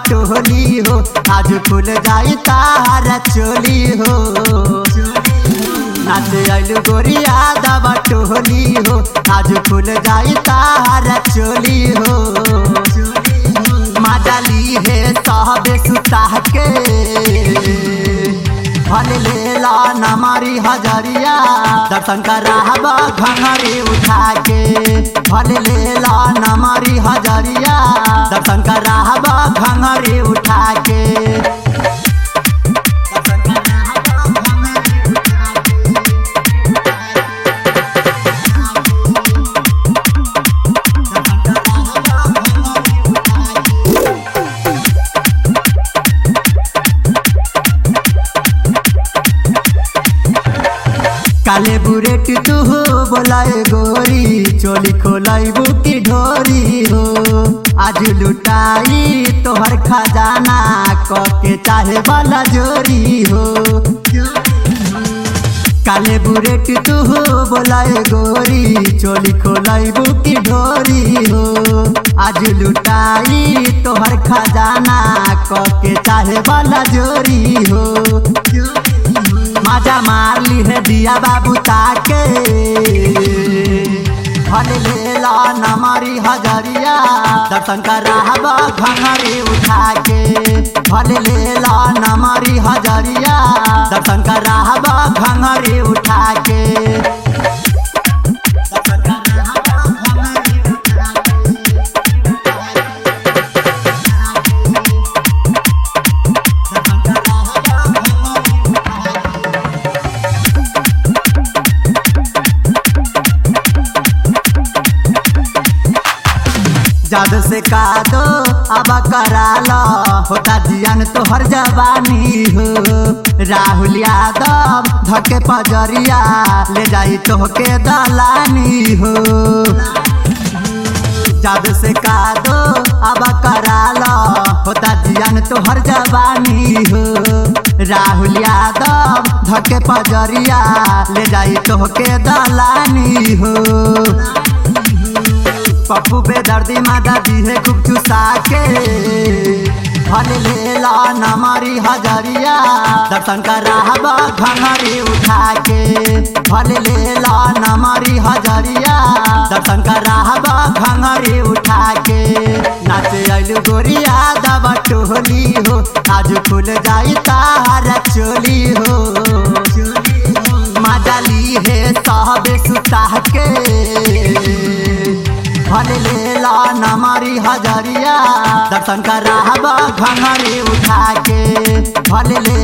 टोली हो आज खुल जाई तारा चोली हो नाचे आइलू गोरिया दबा टोली हो आज खुल जाई तारा चोली हो माजाली है साहबे सुता के फल लेला नमारी हजरिया दर्शन कराहबा घंगरी उठा के फल लेला नमारी हजरिया दर्शन कराहबा घंगरी उठा के दर्शन कराहबा घंघरी उठा के। दर्शन कराहबा घंघरी उठा के। काले बुरेट तू हो बोलाए गोरी चोली खोलाई बुकी ढोरी हो आज लुटाई तोहर खजाना कके चाहे वाला जोरी हो काले बुरेट तू हो बोलाए गोरी चोली खोलाई बुकी ढोरी हो आज लुटाई तोहर खजाना कके चाहे वाला जोरी हो मजा मार ली है दिया बाबू ताके फल लेला नमारी हजरिया दर्शन कराहबा घंगरी उठा के फल लेला नमारी हजरिया दर्शन कराहबा घंगरी उठा के दर्शन कराहबा घंघरी उठा के। दर्शन कराहबा घंघरी उठा के। जादू से का दो अब करा लो होता जियान तोहर जवानी हो राहुल यादव धके पजरिया ले जाई तोहके दलानी हो जादू से का दो अब करा लो होता जियान तोहर जवानी हो राहुल यादव धके पजरिया ले जाई तोहके दलानी हो पप्पू बेदर्दी मादा दी है खूब चुसा के फल लेला नमारी हजरिया दर्शन कराहबा घंगरी उठा के फल लेला नमारी हजरिया दर्शन कराहबा घंगरी उठा के नाचे आइलू गोरिया दबा टोली हो आज खुल जाई तारा चोली हो माजाली है साहबे सुता के फल लेला नमारी हजरिया दर्शन कराहबा घंगरी उठा के फल ले